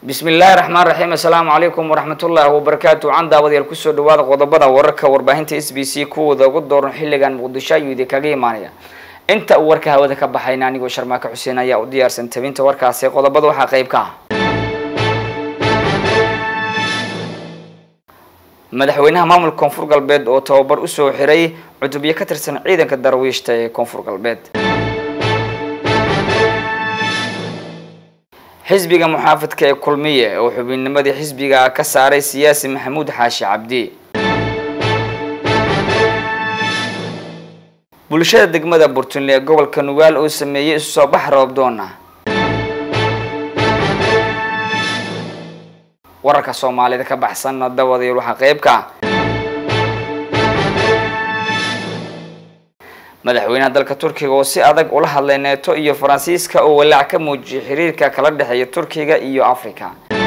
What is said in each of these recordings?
bismi illaahi raxmaan raxiim assalaamu calaykum waraxmatullaahi wabarakaatu can daawadayaal kusoo dhawaada qodobada wararka warbaahinta s b c kuwooda ugu dooran xilligan muqdisho ayuu idinkaga imaanaya inta uu warka hawada ka baxayna anigoo sharmaako xuseen ayaa u diyaarsan tabinta warkaasi qodobada waxaa qayb ka ah madaxweynaha maamulka koonfur galbeed oo tababar usoo xiray cutubyo ka tirsan ciidanka darwiishta ee koonfur galbeed xisbiga muxaafidka ee kulmiye oo xubinnimadii xisbiga ka saaray siyaasi maxamuud xaashi cabdi bulshada degmada burtunle ee gobolka nugaal oo sameeyey isu soo bax roobdoona wararka soomaalida ka baxsanna dawadayaal waxaa qayb ka ah madaxweynaha dalka turkiga oo si adag ula hadlay neeto iyo faransiiska oo walaac ka muujiyay xiriirka kala dhexeeya turkiga iyo africa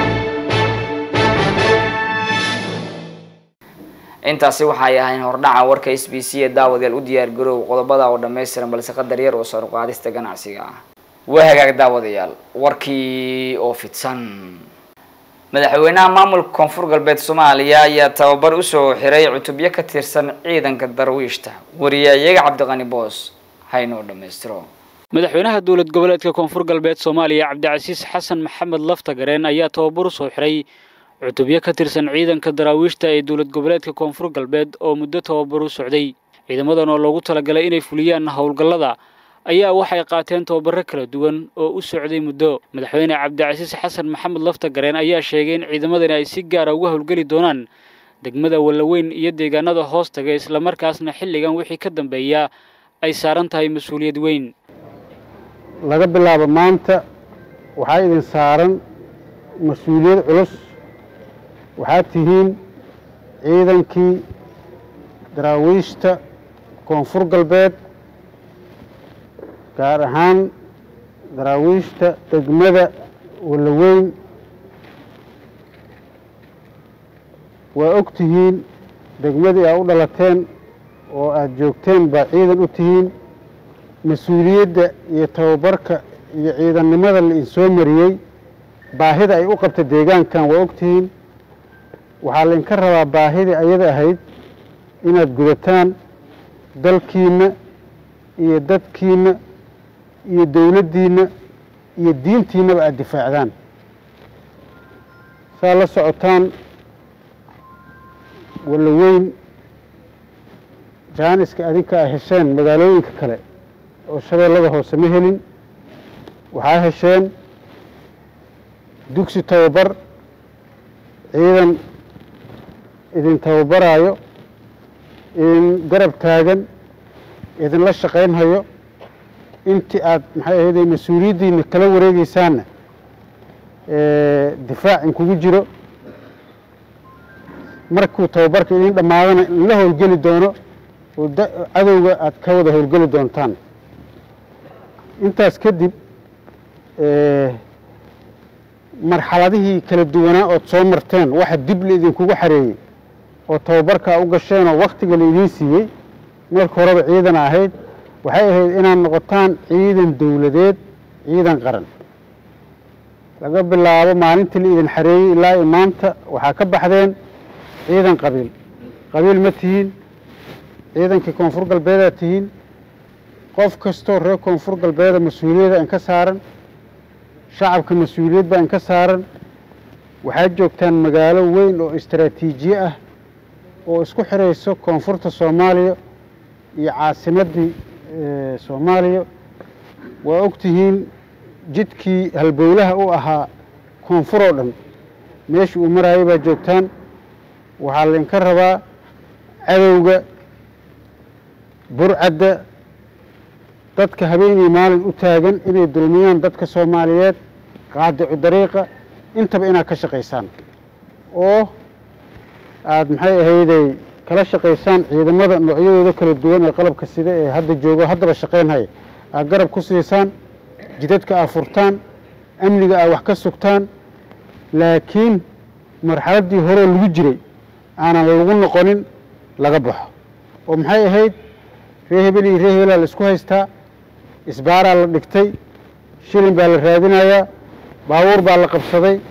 intaasi waxay ahayn hordhaca warka s b c ee daawadayaal u diyaar garoow qodobada oo dhammaystiran balse qadar yar oo saruqaadista ganacsiga ah waa hagaag daawadayaal warkii oo fidsan madaxweynaha maamulka koonfur galbeed soomaaliya ayaa tababar usoo xiray cutubyo ka tirsan ciidanka darwiishta wariyayaga cabdiqani boos haynoo dhammaystiro madaxweynaha dowlad goboleedka koonfur galbeed soomaaliya cabdicasiis xasan maxamed laftagareen ayaa tababar usoo xiray cutubyo ka tirsan ciidanka daraawiishta ee dowlad goboleedka koonfur galbeed oo muddo tababar u socday ciidamadan oo loogu talagalay inay fuliyaan howlgallada ayaa waxay qaateen tababaro kala duwan oo u socday muddo madaxweyne cabdicasiis xasan maxamed laftagareen ayaa sheegay in ciidamadani ay si gaara uga howlgeli doonaan degmada wallaweyn iyo deegaanada hoos taga islamarkaasna xilligan wixii ka dambeeya ay saaran tahay mas-uuliyad weyn laga bilaabo maanta waxaa idin saaran mas-uuliyad culus waxaad tihiin ciidankii daraawiishta koonfur galbeed gaar ahaan daraawiishta degmada wallaweyn waa og tihiin degmadii aa u dhalateen oo aada joogteen baa ciidan u tihiin mas-uuliyadda iyo tababarka iyo ciidannimada la idinsoo mariyey baahida ay u qabta deegaankan waa og tihiin waxaa laydinka rabaa baahidii ayada ahayd inaad gudataan dalkiinna iyo dadkiinna iyo dowladdiinna iyo diintiinnaba aada difaacdaan saa la socotaan wallaweyn jaaniska adinka a hesheen magaalooyinka kale oo shabeellada hoose ma helin waxaa hesheen dugsi tababar ciidan idin tababaraayo idin garab taagan idinla shaqaynhayo intii aad maxay ahayde mas-uuliyaddiina kala wareegeysaanna difaac inkugu jiro markuu tababarka idin dhammaadana in la howlgeli doono oo cadowga aad ka wada howlgeli doontaan intaas kadib marxaladihii kala duwanaa ood soo marteen waxa dib la idinkugu xareeyey oo tababarkaa u gasheen oo wakhtiga la idiin siiyey marka horeba ciidan ahayd waxay ahayd inaad noqotaan ciidan dowladeed ciidan qaran laga bilaabo maalintii la idin xareeyey ilaa i maanta waxaa ka baxdeen ciidan qabiil qabiil ma tihiin ciidankii koonfur galbeedaad tihiin qof kastoo reer koonfur galbeeda mas-uuliyadda in ka saaran shacabka mas-uuliyad baa in ka saaran waxaad joogtaan magaalo weyn oo istaraatiijiye ah oo isku xirayso koonfurta soomaaliya iyo caasimaddii soomaaliya waa og tihiin jidkii halbowlaha u ahaa koonfur oo dhan meeshii uu maraayay baa joogtaan waxaa laydinka rabaa cadowga burcadda dadka habeenii maalin u taagan inay dulmiyaan dadka soomaaliyeed qaadicu dariiqa intaba inaad ka shaqaysaan oo aada maxay ahayday kala shaqaysaan ciidamada noocyadooda kala duwan ee qalabka sida ee hadda joogo haddaba shaqaynhaya aad garab ku siisaan jidadka aad furtaan amniga aad wax ka sugtaan laakiin marxaladdii horeo lagu jiray aanan lagu noqonin laga baxo oo maxay ahayd ree hebel iyo ree hebelaa la isku haystaa isbaaraa la dhigtay shilin baa la raadinayaa baabuur baa la qabsaday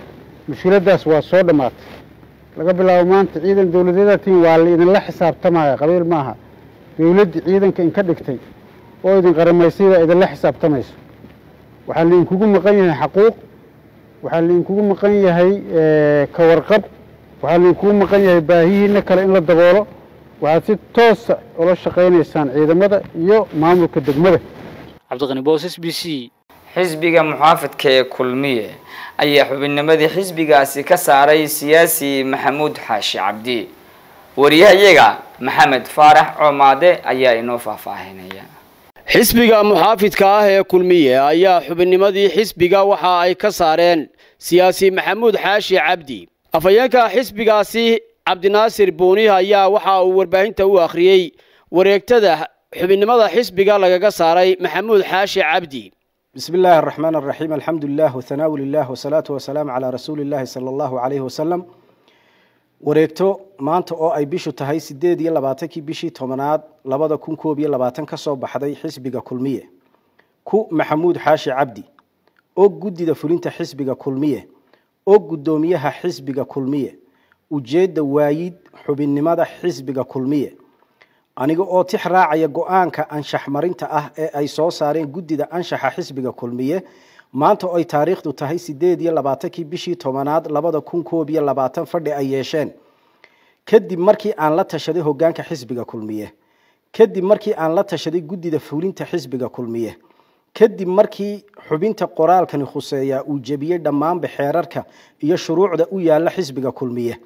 mushkiladdaas waa soo dhammaatay laga bilaabo maanta ciidan dowladyada tiin waa la idinla xisaabtamaya qabiil maaha dowladdii ciidanka inka dhigtay oo idin qaramaysaydaa idinla xisaabtamayso waxaa laidinkugu maqan yahay xaquuq waxaa laidinkugu maqan yahay ka warqab waxaa laidinkugu maqan yahay baahihiina kale in la daboolo waxaad si toosa ula shaqaynaysaan ciidamada iyo maamulka degmada cabdiqani boos s b c xisbiga muxaafidka ee kulmiye ayaa xubinnimadii xisbigaasi ka saaray siyaasi maxamuud xaashi cabdi wariyahayaga maxamed faarax coomaade ayaa inoo faahfaahinaya xisbiga muxaafidka ah ee kulmiye ayaa xubinnimadii xisbiga waxa ay ka saareen siyaasi maxamuud xaashi cabdi afhayeenka xisbigaasi cabdinaasir buuni ayaa waxa uu warbaahinta u akhriyey wareegtada xubinnimada xisbiga lagaga saaray maxamuud xaashi cabdi بسم الله الرحمن الرحيم الحمد لله وثناء لله والصلاة والسلام على رسول الله صلى الله عليه وسلم wareegto maanta oo ay bishu tahay sideed iyo labaatankii bishii tobanaad labada kun koob iyo labaatan ka soo baxday xisbiga kulmiye ku maxamuud xaashi cabdi oo guddida fulinta xisbiga kulmiye oo guddoomiyaha xisbiga kulmiye ujeedda waayid xubinnimada xisbiga kulmiye aniga oo tix raacaya go-aanka anshax marinta ah ee ay soo saareen guddida anshaxa xisbiga kulmiye maanta oo ay taariikhdu tahay sideed iyo labaatankii bishii tobanaad labada kun koob iyo labaatan fadhi ay yeesheen kadib markii aan la tashaday hogaanka xisbiga kulmiye kadib markii aan la tashaday guddida fulinta xisbiga kulmiye kadib markii xubinta qoraalkani khuseeyaa uu jebiyey dhammaanba xeerarka iyo shuruucda u yaala xisbiga kulmiye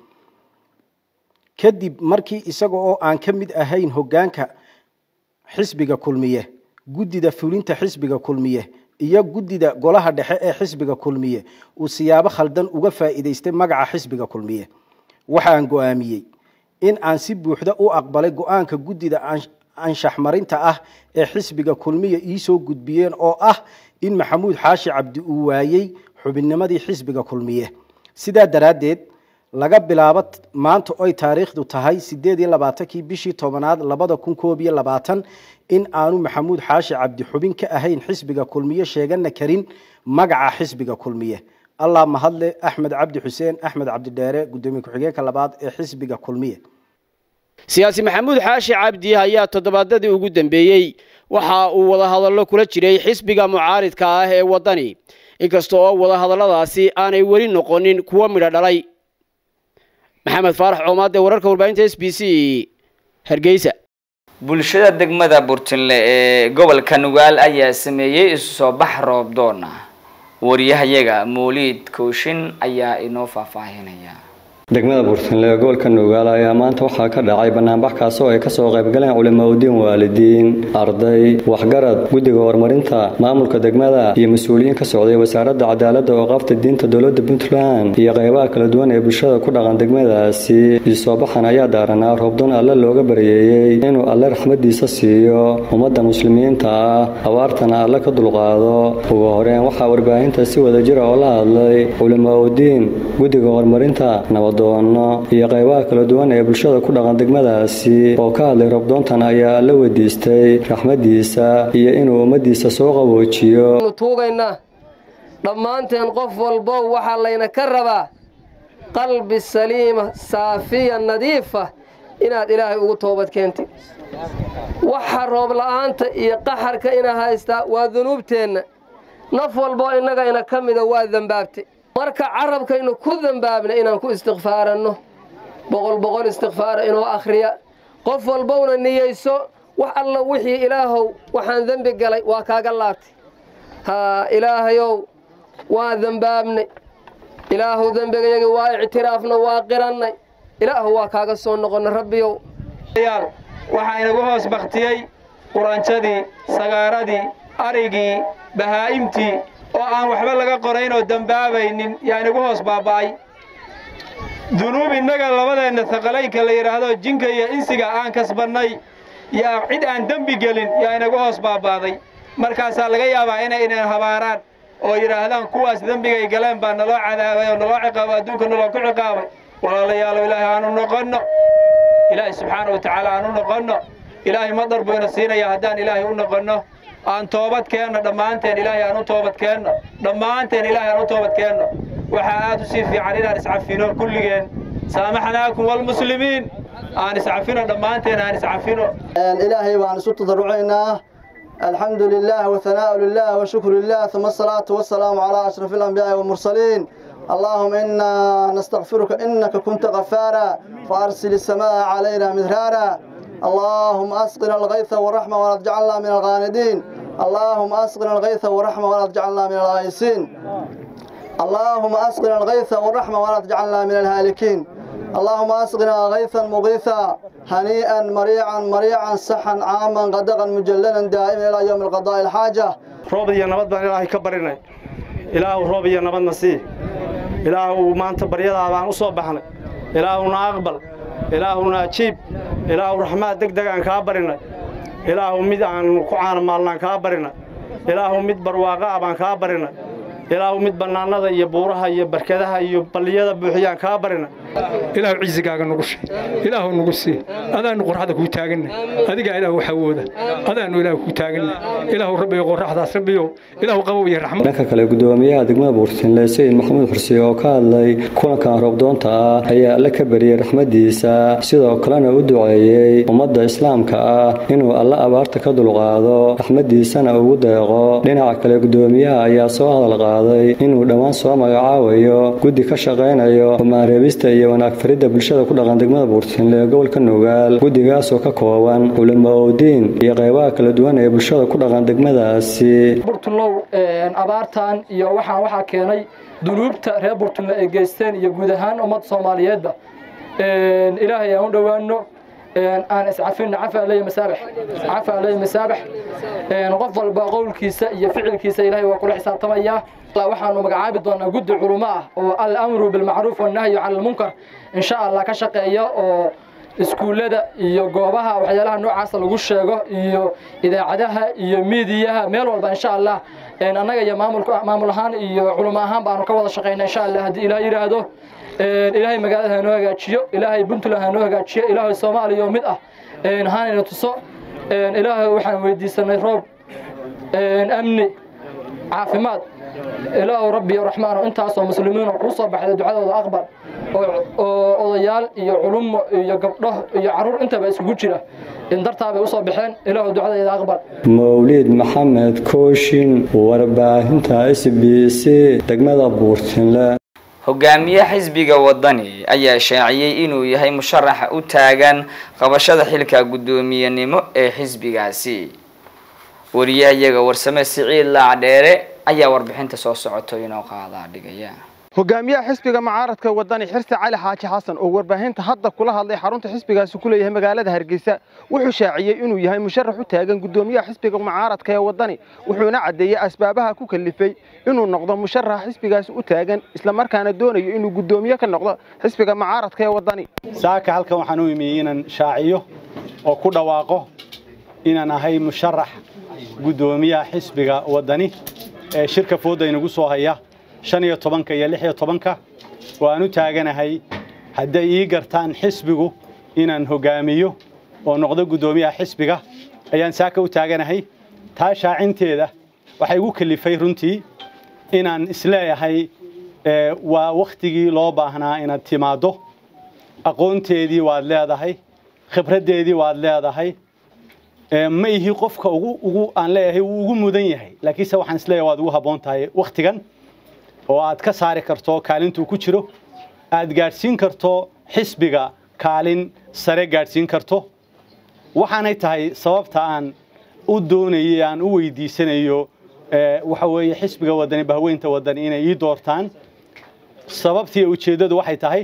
kadib markii isaga oo aan ka mid ahayn hogaanka xisbiga kulmiye guddida fulinta xisbiga kulmiye iyo guddida golaha dhexe ee xisbiga kulmiye uu siyaabo khaldan uga faa'iidaystay magaca xisbiga kulmiye waxaan go-aamiyey in aan si buuxda u aqbalay go-aanka guddida anshax marinta ah ee xisbiga kulmiye iisoo gudbiyeen oo ah in maxamuud xaashi cabdi uu waayey xubinnimadii xisbiga kulmiye sidaa daraaddeed laga bilaabo maanta oy taariikhdu tahay sideed iyo labaatankii bishii tobanaad labada kun koob iyo labaatan in aanu maxamuud xaashi cabdi xubin ka ahayn xisbiga kulmiye sheegana karin magaca xisbiga kulmiye allah mahadle axmed cabdi xuseen axmed cabdidheere gudoomiye ku-xigeenka labaad ee xisbiga kulmiye siyaasi maxamuud xaashi cabdi ayaa toddobaadadii ugu dambeeyey waxa uu wadahadallo kula jiray xisbiga mucaaridka ah ee waddani inkasta oo wadahadalladaasi aanay weli noqonin kuwo midho dhalay maxamed faarax coomaade wararka warbaahinta s b c hargeysa bulshada degmada burtinle ee gobolka nugaal ayaa sameeyey isu soo bax roob doona wariyahayaga mawliid kooshin ayaa inoo faahfaahinaya degmada buurtinle ee gobolka nugaal ayaa maanta waxaa ka dhacay banaanbax kaas oo ay kasoo qaybgaleen culimaudiin waalidiin arday waxgarad guddiga horumarinta maamulka degmada iyo mas-uuliyiin ka socday wasaaradda cadaaladda oo qaabta diinta dowladda puntland iyo qeybaha kala duwan ee bulshada ku dhaqan degmadaasi isoobaxan ayaa daaranaa roobdoon alle looga baryeeyey inuu alle raxmadiisa siiyo ummadda muslimiinta ah abaartana alle ka dulqaado ugu horeen waxaa warbaahinta si wadajira oo la hadlay culimaudiin guddiga horumarinta nabad doono iyo qaybaha kala duwan ee bulshada ku dhaqan degmadaasi oo ka hadlay robdoontan ayaa la weydiistay raxmadiisa iyo inuu ummadiisa soo qaboojiyo tuugaynaa dhammaanteen qof walbo waxaa layna ka rabaa qalbi saliima saafiya nadiifa inaad ilaahay ugu toobad keentid waxa roob la'aanta iyo qaxarka ina haystaa waa dunuubteenna naf walboo innaga ina ka mida waa dembaabtay marka carabkaynu ku dembaabna inaan ku istikfaaranno boqol boqol istikfaara inoo akhriya qof walbowna niyeyso wax alla wixii ilaahow waxaan dembi galay waa kaaga laabtay haa ilaahayow waa dembaabnay ilaahow dembigayagii waa ictiraafna waa qirannay ilaahu waa kaaga soo noqonna rabbiyow waxaa inagu hoos baktiyey quranjadii sagaaradii arigii bahaa'imtii oo aan waxba laga qorayn oo dembaabaynin yaa inagu hoos baaba'ay dunuub innaga labadeenna saqalaynka la yidhaahdo jinka iyo insiga aan kasbannay yaa cid aan dembi gelin yaa inagu hoos baaba'day markaasaa laga yaabaa inay inan habaaraan oo yidhaahdaan kuwaas dembigay galeen baa naloo cadaabay oo naloo ciqaabo adduunka naloo ku ciqaabay walaalayaalow ilaahay aanu noqonno ilaahay subxaana wa tacaala aanu noqonno ilaahay madar buu ina siinayaa haddaan ilaahay u noqonno aan toobad keenno dhammaanteen ilaahay aan u toobad keenno dhammaanteen ilaahay aan u toobad keenno waxaa aad u sii fiican inaan iscafino kulligeen saamaxnaakum walmuslimiin aan iscafino dhammaanteen aan iscafino ilaahay baan isu tadarrucaynaa الحمد لله وثناء لله وشكر لله ثم الصلاة والسلام على أشرف الأنبياء والمرسلين اللهم إنا نستغفرك إنك كنت غفارا فأرسل السماء علينا مدرارا اللهم أسقنا الغيث والرحمة ولا تجعلنا من الغاندين اللهم أسقنا الغيث والرحمة ولا تجعلنا من الغائسين اللهم أسقنا الغيث والرحمة ولا تجعلنا من الهالكين اللهم أسقنا غيثا مغيثا هنيئا مريعا مريعا سحا عاما غدقا مجللا دائما إلى يوم القضاء الحاجة roob iyo nabad baan ilaahay ka barinay ilaahu roob iyo nabadna sii ilaahu maanta baryadaa baan u soo baxnay ilaahuna aqbal ilaahuna ajiib ilaahu raxmaad deg deg aan kaa barinay ilaahu mid aan ku caanamaalnaan kaa barinay ilaahu mid barwaaqa ah baan kaa barinay ilaahu mid bannaanada iyo buuraha iyo barkadaha iyo balliyada buuxiyaan kaa barina ilaahu ciisigaaga nugu shi ilaahu nugu sii adaanu qorraxda kuu taaganna adigaa ilaahu waxawooda adaanu ilaahu kuu taaganna ilaahu rabbiyo qorraxdaas rabbiyo ilaahu qabow iyo raxmad dhanka kale gudoomiyaha degmada buurtinle sayid maxamuud xursiye oo ka hadlay kulankan roobdoonta ah ayaa alle ka bariyey raxmadiisa sidoo kalena u duceeyey ummadda islaamka ah inuu alle abaarta ka dulqaado raxmadiisana ugu deeqo dhinaca kale gudoomiyaha ayaa soo hadal qaaday inuu dhowaan soo magacaabayo guddi ka shaqaynayo humaareebista iyo wanaag faridda bulshada ku dhaqan degmada buurtinle ee gobolka nugaal guddigaasoo ka kooban culimo owdiin iyo qaybaha kala duwan ee bulshada ku dhaqan degmadaasi burtunlow abaartan iyo waxaan waxaa keenay dunuubta reer burtunle ay geysteen iyo guud ahaan ummadda soomaaliyeedba ilaahay aan u dhowaano aan iscafin cafa aley masaabax cafa aley masaabax qof walba qowlkiisa iyo ficilkiisa ilaahay waa kula xisaabtamayaa waxaanu magacaabi doonaa guddi culumo ah oo al-amru bilmacruuf wannahyu cala almunkar insha allah ka shaqeeya oo iskuullada iyo goobaha waxyaalaha noocaasa lagu sheego iyo idaacadaha iyo miidiyaha meel walba insha allah annaga iyo maamulka maamul ahaan iyo culimo ahaan baanu ka wada shaqaynaa insha allah haddii ilaah yidhaahdo ilaahay magaalada hanoo hagaajiyo ilaahay puntland hanoo hagaajiyo ilaahay soomaaliya oo mid ah hanayna tuso ilaahay waxaan weydiisanay roob amni caafimaad ilaahu rabbi raxmaan intaasoo muslimiin oo kuu soo baxday ducadooda aqbal oo odayaal iyo culumo iyo gabdho iyo caruur intaba isugu jira dartaabay usoo baxeen ilaahu ducadeeda aqbal mawliid maxamed kooshin warbaahinta s b c degmada buurtinle hogaamiye xisbiga wadani ayaa shaaciyey inuu yahay musharaxa u taagan qabashada xilka guddoomiyenimo ee xisbigaasi wariyahayaga warsame siciid laacdheere ayaa warbixinta soo socoto inoo qaadaa dhigaya hogaamiyaha xisbiga mucaaradka wadani xirsi cali xaaji xasan oo warbaahinta hadda kula hadlay xarunta xisbigaasi ku leeyahay magaalada hargeysa wuxuu shaaciyey inuu yahay musharax u taagan guddoomiyaha xisbiga mucaaradka ee wadani wuxuuna caddeeyey asbaabaha ku kalifay inuu noqdo musharax xisbigaasi u taagan islamarkaana doonayo inuu guddoomiye ka noqdo xisbiga mucaaradka ee wadani saaka halkan waxaan u imiyey inaan shaaciyo oo ku dhawaaqo inaan ahay musharax guddoomiyaha xisbiga wadani ee shirka fooda inagu soo haya shan iyo tobanka iyo lix iyo tobanka oo aan u taaganahay hadday ii gartaan xisbigu inaan hogaamiyo oo noqdo guddoomiyaha xisbiga ayaan saaka u taaganahay taa shaacinteeda waxaa igu kalifay runtii inaan isleeyahay waa wakhtigii loo baahnaa inaad timaaddo aqoonteedii waad leedahay khibraddeedii waad leedahay ma ihi qofka ugu aan leeyahay wuu ugu mudan yahay laakiinse waxaan isleeyahay waad ugu habboon tahay wakhtigan oo aad ka saari karto kaalintuu ku jiro aad gaadhsiin karto xisbiga kaalin sare gaadhsiin karto waxaanay tahay sababta aan u doonayay aan u weydiisanayo waxa weeye xisbiga wadani bahweynta wadani inay ii doortaan sababtii ujeeddadu waxay tahay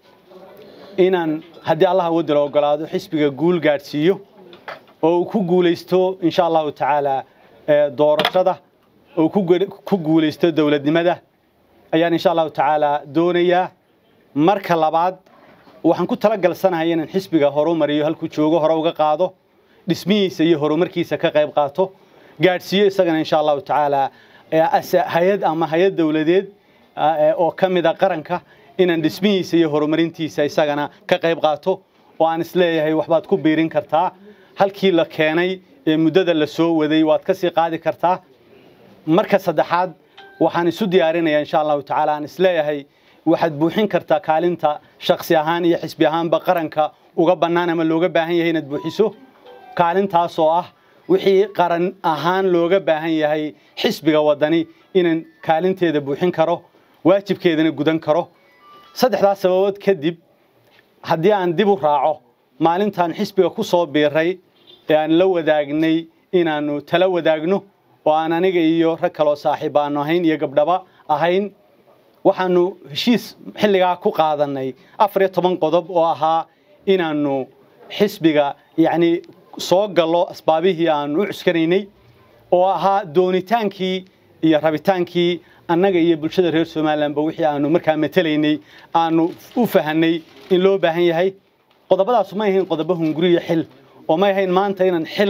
inaan haddii allaha wadala ogolaado xisbiga guul gaadhsiiyo oo uu ku guulaysto insha allahu tacaala doorashada oo ku guulaysto dowladnimada ayaan insha allahu tacaala doonayaa marka labaad waxaan ku talagalsanahay inaan xisbiga horumariyo halkuu joogo hore uga qaado dhismihiisa iyo horumarkiisa ka qayb qaato gaadhsiiyo isagana insha allahu tacaala hay-ad ama hay-ad dowladeed oo ka mida qaranka inaan dhismihiisa iyo horumarintiisa isagana ka qayb qaato oo aan isleeyahay waxbaad ku biirin kartaa halkii la keenay ee muddada la soo waday waad ka sii qaadi kartaa marka saddexaad waxaan isu diyaarinayaa insha allahu tacaala aan isleeyahay waxaad buuxin kartaa kaalinta shaksi ahaan iyo xisbi ahaanba qaranka uga bannaan ama looga baahan yahay inaad buuxiso kaalintaasoo ah wixii qaran ahaan looga baahan yahay xisbiga waddani inaan kaalinteeda buuxin karo waajibkeedana gudan karo saddexdaas sababood kadib haddii aan dib u raaco maalintaan xisbiga ku soo biiray ee aan la wadaagnay inaannu tala wadaagno oo aan aniga iyo rag kaloo saaxiib aanu ahayn iyo gabdhaba ahayn waxaanu heshiis xilligaa ku qaadannay afar iyo toban qodob oo ahaa inaannu xisbiga yacni soo gallo asbaabihii aanu u cuskanaynay oo ahaa doonitaankii iyo rabitaankii annaga iyo bulshada reer somalilanba wixii aanu markaa matelaynay aanu u fahanay in loo baahan yahay qodobadaasu may ahayn qodobo hunguriyo xil oo may ahayn maanta inaan xil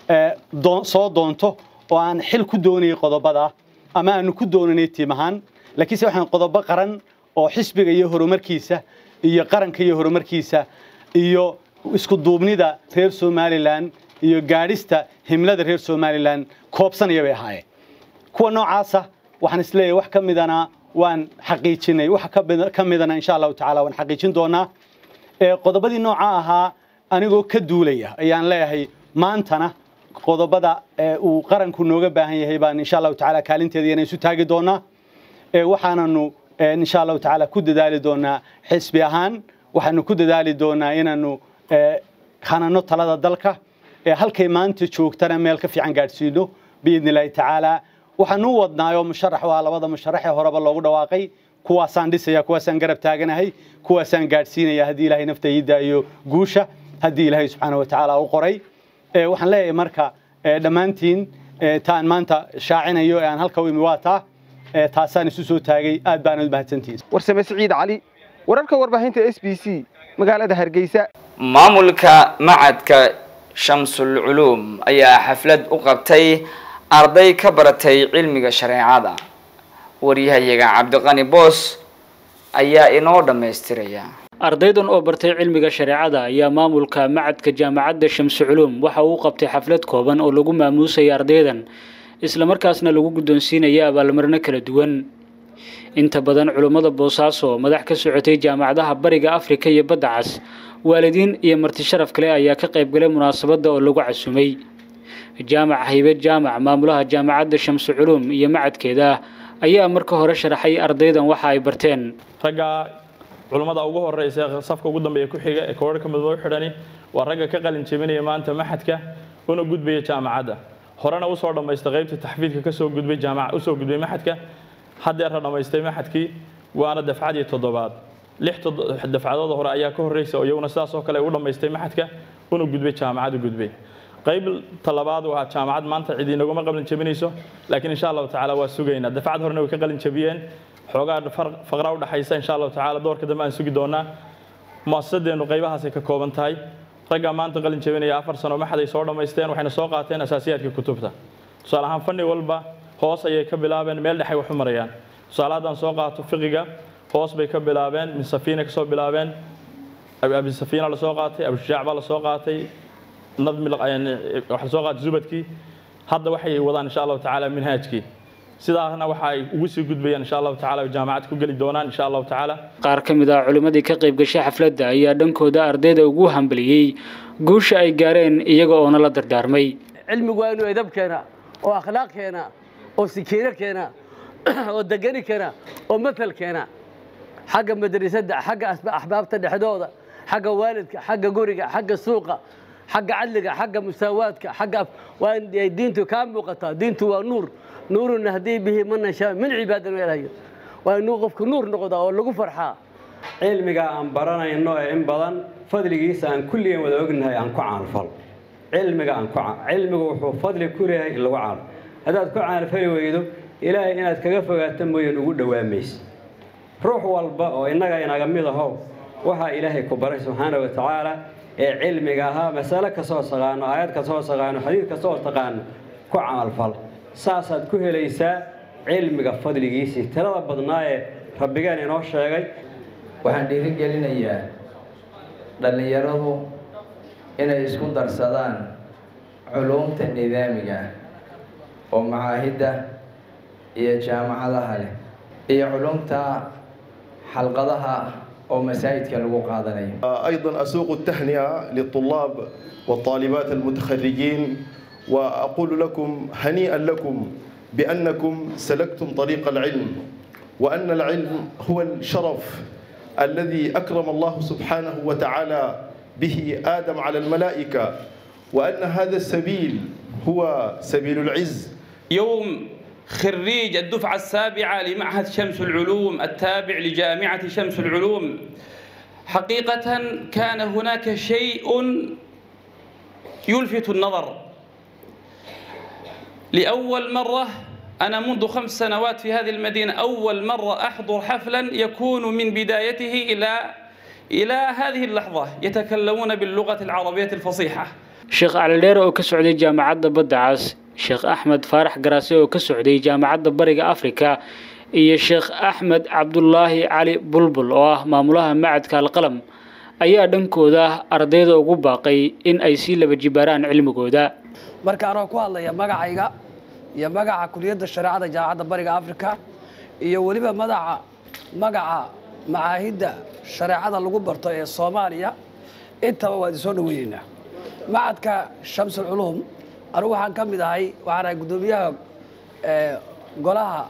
soo doonto oo aan xil ku doonayay qodobada ama aanu ku doonanay tiim ahaan laakiinse waxaan qodobo qaran oo xisbiga iyo horumarkiisa iyo qaranka iyo horumarkiisa iyo isku duubnida reer somalilan iyo gaadhista himlada reer somalilan koobsanaya bay ahaayeen kuwa noocaasa waxaan isleeyahay wax ka midana waan xaqiijinay wax ka midana insha allahu tacaala waan xaqiijin doonaa qodobadii nooca ahaa anigoo ka duulaya ayaan leeyahay maantana qodobada uu qaranku nooga baahan yahay baan insha allahu tacaala kaalinteeda inaan isu taagi doonaa waxaananu insha allahu tacaala ku dadaali doonaa xisbi ahaan waxaanu ku dadaali doonaa inaanu hanano talada dalka halkay maanta joogtana meel ka fiican gaadhsiino biidni illaahi tacaala waxaanu u wadnaayoo musharax waa labada musharaxee horeba loogu dhawaaqay kuwaasaan dhisaya kuwaasaan garab taaganahay kuwaasaan gaadhsiinaya haddii ilaahay nafta ii daayo guusha haddii ilaahay subxaana wa tacaala u qoray waxaan leeyahay marka dhammaantiin taan maanta shaacinayo ee aan halka u imi waa taa taasaan isu soo taagay aad baana u mahadsantihiin warsame siciid cali wararka warbaahinta s b c magaalada hargeysa maamulka macadka shamsul culuum ayaa xaflad u qabtay arday ka baratay cilmiga shareecada waryahayaga cabdiqani boos ayaa inoo dhammaystiraya ardaydan oo bartay cilmiga shareecada ayaa maamulka macadka jaamacadda shamsu culuum waxa uu qabtay xaflad kooban oo lagu maamuusaya ardaydan islamarkaasna lagu guddoonsiinaya abaalmarino kala duwan inta badan culummada boosaaso madax ka socotay jaamacadaha bariga afrika iyo badda cas waalidiin iyo marti sharaf kale ayaa ka qaybgalay munaasabadda oo lagu casumay jaamac haybe jaamac maamulaha jaamacadda shamsu culuum iyo macadkeeda ayaa marka hore sharaxay ardaydan waxa ay barteen ragga culummada ugu horeysa ee safka ugu dambeeya ku xiga ee koodhka midoo xidhani waa ragga ka qalin jebinaya maanta maxadka una gudbaya jaamacadda horena usoo dhammaysta qaybta taxfiidka kasoo gudbay jaamac usoo gudbay maxadka haddeerna dhammaystay maxadkii waana dafcadii toddobaad lix dafcadood hore ayaa ka horreysa oo iyaguna sidaas oo kale u dhammaystay maxadka una gudbay jaamacad u gudbay qayb talabaad waa jaamacad maanta cid inaguma qalin jebinayso laakiin insha allahu tacaala waa sugaynaa dafcad horena way ka qalin jebiyeen xoogaa faqra udhaxaysa insha allahu tacaala doorka dambe aan sugi doonaa muasasadeennu qaybahaasay ka kooban tahay raggaa maanta qalin jebinaya afar sano maxad ay soo dhammaysteen waxayna soo qaateen asaasiyaadka kutubta tusaale ahaan fanni walba hoos ayay ka bilaabeen meel dhexay wax u marayaan tusaale haddaan soo qaato fiqiga hoos bay ka bilaabeen min safiina kasoo bilaabeen abi safiina lasoo qaatay abushujac baa lasoo qaatay nadmi waxa lasoo qaatay zubadkii hadda waxay wadaan insha allahu tacaala minhaajkii sidaasna waxa ay ugu sii gudbayaan insha allahu tacaala jaamacad ku geli doonaan insha allahu tacaala qaar ka mid ah culimmadii ka qayb gashay xafladda ayaa dhankooda ardayda ugu hambaliyey guusha ay gaareen iyaga oona la dardaarmay cilmigu waa inuu edab keena oo akhlaaq keena oo sikiino keena oo degani keena oo matal keena xagga madrasadda xagga axbaabta dhexdooda xagga waalidka xagga guriga xagga suuqa xagga cadliga xagga musaawaadka xagga waa in diintu kaa muuqataa diintu waa nuur nuurun nahdii bihi man nashaa min cibaadina ilahayo waa inuu qofku nuur noqdaa oo lagu farxaa cilmiga aan baranayno ee in badan fadligiisa aan kulligeen wada ognahay aan ku caanfal cilmiga aan ku cilmigu wuxuu fadli ku leeyahay in lagu caano haddaad ku caanfali weydo ilaahay inaad kaga fogaato mooyaan ugu dhowaamaysa ruux walba oo innaga inaga mid ahow waxaa ilaahay ku baray subxaana wa tacaala ee cilmiga ahaa masale kasoo taqaano aayad kasoo taqaano xadiid kasoo taqaano ku camalfal saasaad ku helaysaa cilmiga fadligiisii tirada badnaa ee rabbigeen inoo sheegay waxaan dhiirigelinayaa dhallinyaradu inay isku darsadaan culuumta nidaamiga oo macaahidda iyo jaamacadaha leh iyo culumta xalqadaha oo masaajidka lagu qaadanayo أيضا أسوق التهنئة للطلاب والطالبات المتخرجين وأقول لكم هنيئا لكم بأنكم سلكتم طريق العلم وأن العلم هو الشرف الذي أكرم الله سبحانه وتعالى به آدم على الملائكة وأن هذا السبيل هو سبيل العز يوم خريج الدفعة السابعة لمعهد شمس العلوم التابع لجامعة شمس العلوم حقيقة كان هناك شيء يلفت النظر لأول مرة أنا منذ خمس سنوات في هذه المدينة أول مرة أحضر حفلا يكون من بدايته إلى إلى هذه اللحظة يتكلمون باللغة العربية الفصيحة sheekh calidheere oo ka socday jaamacadda badda cas sheekh axmed faarax garaase oo ka socday jaamacadda bariga afrika iyo sheekh axmed cabdulaahi cali bulbul oo ah maamulaha macadka alqalam ayaa dhankooda ardayda ugu baaqay in ay sii laba jibaaraan cilmigooda marka anoo ku hadlaya magacayga iyo magaca kuliyadda shareecada jaamacadda bariga afrika iyo weliba madaca magaca macaahidda shareecada lagu barto ee soomaaliya intaba waa idin soo dhaweyneynaa macadka shamsul culuum anugu waxaan ka mid ahay waxaan ahay guddoomiyaha golaha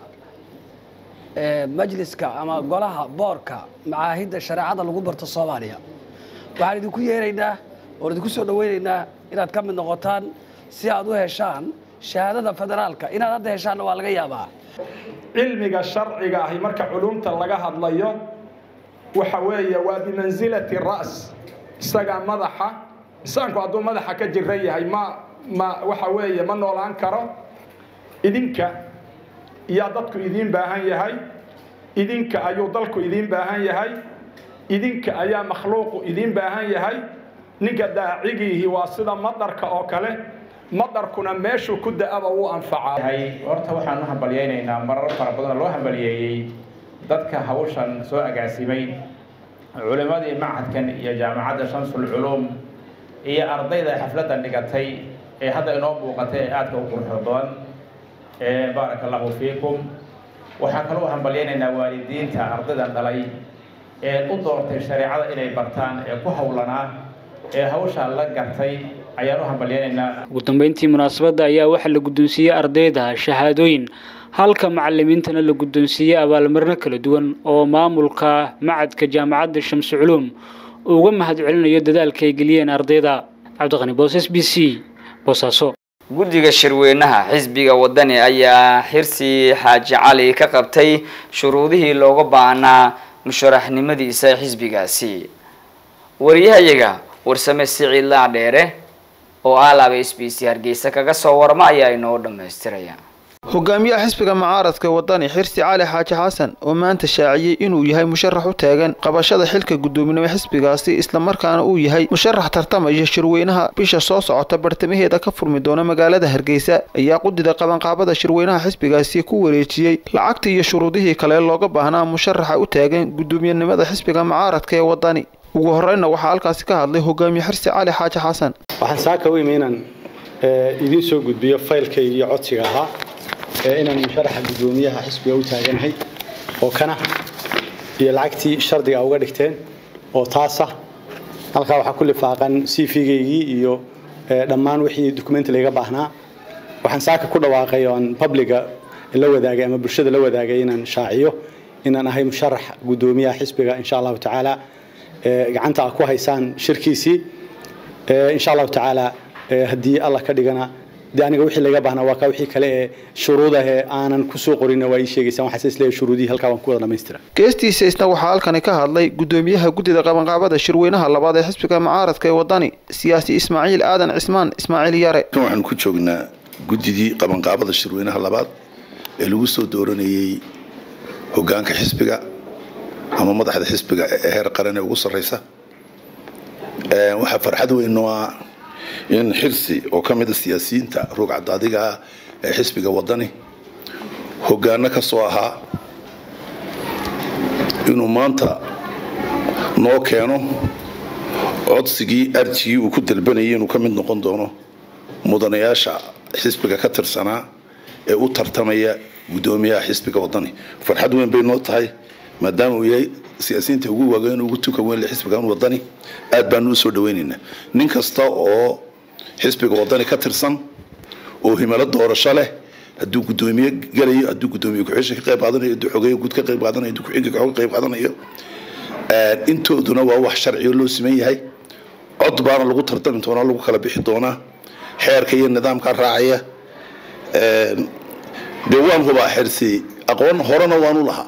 majliska ama golaha boorka macaahidda shareecada lagu barto soomaaliya waxaan idinku yeeraynaa oon idinku soo dhaweynaynaa inaad ka mid noqotaan si aad u heshaan shahaadada federaalka inaad hadda heshaanna waa laga yaabaa cilmiga sharciga ahi marka culumta laga hadlayo waxa weeye waa bimansilati ra's isagaa madaxa insaanku hadduu madaxa ka jiran yahay ma ma waxa weeye ma noolaan karo idinka yaa dadku idiin baahan yahay idinka ayuu dalku idiin baahan yahay idinka ayaa makhluuqu idiin baahan yahay ninka daacigiihi waa sida madarka oo kale madarkuna meeshuu ku da-aba wuu anfacaa horta waxaan u hambalyaynaynaa marar fara badan oo loo hambaliyeeyey dadka hawshan soo agaasimay culimmadii macadkan iyo jaamacadda shamsul culuum iyo ardayda xafladdan dhigatay ee hadda inoo muuqatay ee aadka u quruxda badan ee baaraka allahu fiikum waxaan kaloo hambalyaynaynaa waalidiinta ardaydan dhalay ee u doortay shareecada inay bartaan ee ku howlanaa ee hawshaa la gartay ayaan u hambalyaynaynaa ugu dambeyntii munaasabadda ayaa waxaa la guddoonsiiyey ardayda shahaadooyin halka macalimiintana la guddoonsiiyey abaalmarino kala duwan oo maamulka macadka jaamacadda shamsu culuum uga mahadcelinayo dadaalka ay geliyeen ardayda cabdiqani boos s b c boosaaso guddiga shirweynaha xisbiga wadani ayaa xirsi xaaji cali ka qabtay shuruudihii looga baahnaa musharaxnimadiisa xisbigaasi wariyahayaga warsame siciid laadheere oo alaaba s b c hargeysa kaga soo warma ayaa inoo dhammaystiraya hogaamiyaha xisbiga mucaaradka wadani xirsi cali xaaji xasan oo maanta shaaciyey inuu yahay musharax u taagan qabashada xilka guddoominimo xisbigaasi islamarkaana uu yahay musharax tartamaya shirweynaha bisha soo socota bartamaheeda ka furmi doona magaalada hargeysa ayaa qudida qabanqaabada shirweynaha xisbigaasi ku wareejiyey lacagtii iyo shuruudihii kale looga baahnaa musharaxa u taagan guddoomiyenimada xisbiga mucaaradka ee wadani ugu horreynna waxaa halkaasi ka hadlay hogaamiye xirsi cali xaaji xasan waxaan saaka u imi inaan idiin soo gudbiyo faylkayga iyo codsiga ahaa inaan musharaxa guddoomiyaha xisbiga u taaganahay oo kana iyo lacagtii shardiga uga dhigteen oo taasa halkaa waxaa ku lifaaqan c v-gaygii iyo dhammaan wixii dukumenti layga baahnaa waxaan saaka ku dhawaaqay oo aan publiga la wadaagay ama bulshada la wadaagay inaan shaaciyo inaan ahay musharax guddoomiyaha xisbiga insha allahu tacaala gacanta a ku haysaan shirkiisii insha allahu tacaala haddii allah ka dhigana dee aniga wixii laga baahnaa waa kaa wixii kale ee shuruudah ee aanan kusoo qorinna waa ii sheegaysaan waxaase isleeyahay shuruudihii halkaa waan ku wada dhamaystira geestiisa isna waxaa halkani ka hadlay guddoomiyaha guddida qabanqaabada shirweynaha labaad ee xisbiga mucaaradka ee wadani siyaasi ismaaciil aadan cismaan ismaaciil yare waxaan ku joognaa guddidii qabanqaabada shirweynaha labaad ee lagu soo dooranayey hogaanka xisbiga ama madaxda xisbiga ee heer qaran ee ugu sarreysa waxaa farxad weyn noo ah in xirsi oo ka mid a siyaasiyiinta roog cadaadiga ah ee xisbiga wadani hogaano ka soo ahaa inuu maanta noo keeno codsigii arjigii uu ku dalbanayay inuu ka mid noqon doono mudanayaasha xisbiga ka tirsanaa ee u tartamaya guddoomiyaha xisbiga wadani farxad weyn bay noo tahay maadaama uu yahay siyaasiyiinta ugu waaweyn ugu tuka weyn leh xisbigan wadani aad baanu usoo dhaweynaynaa nin kasta oo xisbiga wadani ka tirsan oo himalo doorasho leh hadduu guddoomiye galayo hadduu guddoomiye ku-xisha ka qayb qaadanayo hadduu xogeeye guud ka qayb qaadanayo hadduu ku-xigga ka qayb qaadanayo intooduna waa wax sharciyo loo siman yahay cod baana lagu tartami doonaa lagu kala bixi doonaa xeerka iyo nidaamka raacaya dee waan hubaa xirsi aqoon horena waanu lahaa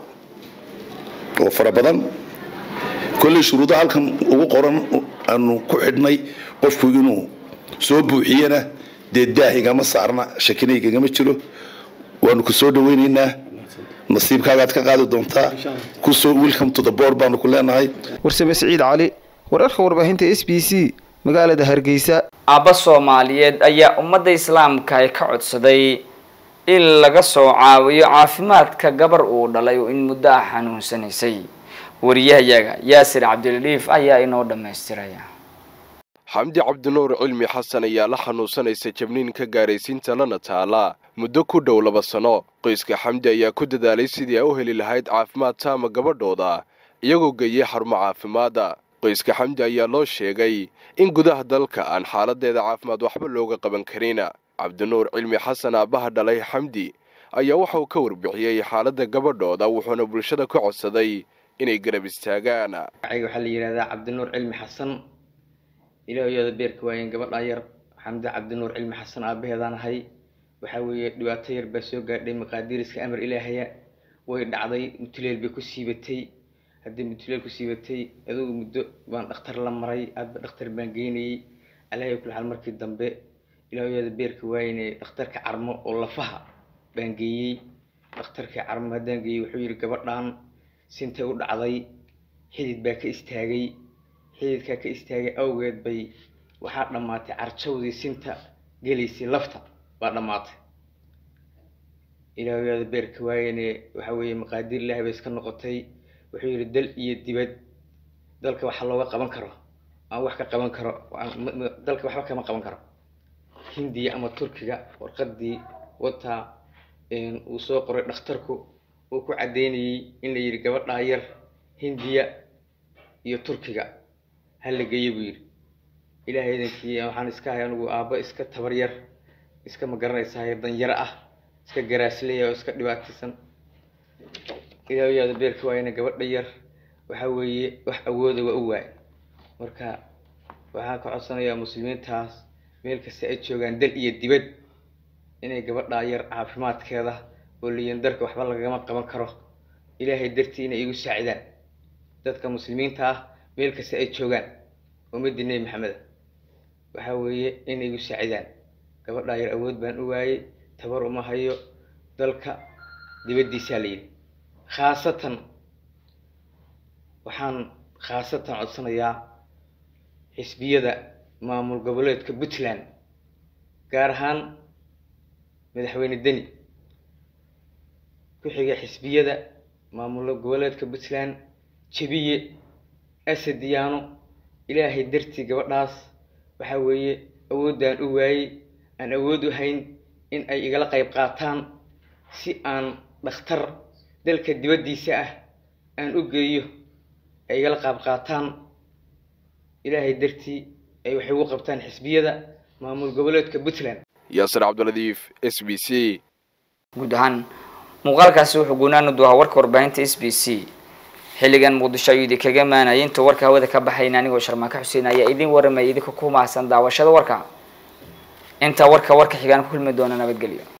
oo fara badan kolley shuruudaha halkan ugu qoran aanu ku xidhnay qofku inuu soo buuxiyana dee daahigama saarna shakinayigagama jiro waanu ku soo dhaweynaynaa nasiibkaagaad ka qaadi doontaa kusoo welcome to the board baanu ku leenahay warsame siciid cali wararka warbaahinta s b c magaalada hargeysa aabba soomaaliyeed ayaa ummadda islaamka ay ka codsaday in laga soo caawiyo caafimaadka gabar uu dhalay oo in muddo ah xanuunsanaysay wariyahayaga yaasir cabdilaliif ayaa inoo dhammaystiraya xamdi cabdinuur cilmi xasan ayaa la xanuunsanaysa jabniin ka gaaraysiinta lana taala muddo ku dhow laba sano qoyska xamdi ayaa ku dadaalay sidii ay u heli lahayd caafimaad taama gabadhooda iyagoo geeyey xarumo caafimaadda qoyska xamdi ayaa loo sheegay in gudaha dalka aan xaaladeeda caafimaad waxba looga qaban karin cabdinuur cilmi xasan aabbaha dhalay xamdi ayaa waxa uu ka warbixiyey xaaladda gabadhooda wuxuuna bulshada ka codsaday inay garab istaagaan magacayga waxaa la yidhahdaa cabdinuur cilmi xasan ilaahooyada beerka waayen gabadhaa yar xamdi cabdinuur cilmi xasan aabaheedaan ahay waxaa weeye dhibaato yar baa soo gaadhay maqaadiiriska amar ilaahaya way dhacday mutuleel bay ku siibatay haddii mutuleel ku siibatay adugu muddo baan dhakhtar la maray aadba dhakhtar baan geynayey alaahay kula xal markii dambe ilaahooyada beerka waayene dhakhtarka carmo oo lafaha baan geeyey dhakhtarkii carmo haddaan geeyey wuxuu yidhi gabadhan sintay u dhacday xidid baa ka istaagay xididkaa ka istaagay awgeed bay waxaa dhammaatay carjawdii sinta gelaysay lafta baa dhammaatay ilaahooyada beerka waayene waxa weeye maqaadiir ilaahay bay iska noqotay wuxuu yidhi dal iyo dibad dalka waxa looga qaban karo aan wax ka qaban karo dalka waxba kama qaban karo hindiya ama turkiga warqadii wataa uu soo qoray dhakhtarku uu ku caddeynayey in la yidhi gabadhaa yar hindiya iyo turkiga ha la geeyo buu yidhi ilaahay idankii waxaan iska hay anigu aabbo iska tabar yar iska ma garanaysaa danyaro ah iska garaasleya oo iska dhibaataysan ilaahoyaada beerka waayana gabadha yar waxa weeye wax awooda waa u waay marka waxaan ka codsanayaa muslimiintaas meel kasta ay joogaan dal iyo dibad inay gabadhaa yar caafimaadkeeda oo liyan darka waxba lagama qaban karo ilaahay dartii inay igu saacidaan dadka muslimiinta ah meel kasta ay joogaan ummadii nebi maxameda waxa weeye inay igu saacidaan gabadhaa yar awood baan u waayey tabar uma hayo dalka dibaddiisaa la yidhi khaasatan waxaan khaasatan codsanayaa xisbiyada maamul goboleedka puntland gaar ahaan madaxweyne deni ku-xiga xisbiyada maamul goboleedka puntland jabiye asadiyaano ilaahay dartii gabadhaas waxa weeye awooddaan u waayey aan awood u hayn in ay igala qayb qaataan si aan dhakhtar dalka dibaddiisa ah aan u geeyo ay igala qaab qaataan ilaahay dartii ay waxay ugu qabtaan xisbiyada maamul goboleedka puntland yaasir cabdiladiif s b c guud ahaan muuqaalkaasi wuxuu guunaanu duhaa warka warbaahinta s b c xilligan muqdisho ayuu idinkaga maanayay intuu warka hawada ka baxayna anigoo sharmaaka xuseen ayaa idin waramaya idinka ku mahadsan daawashada warka inta warka warka xigaan ku kulmi doona nabadgelyo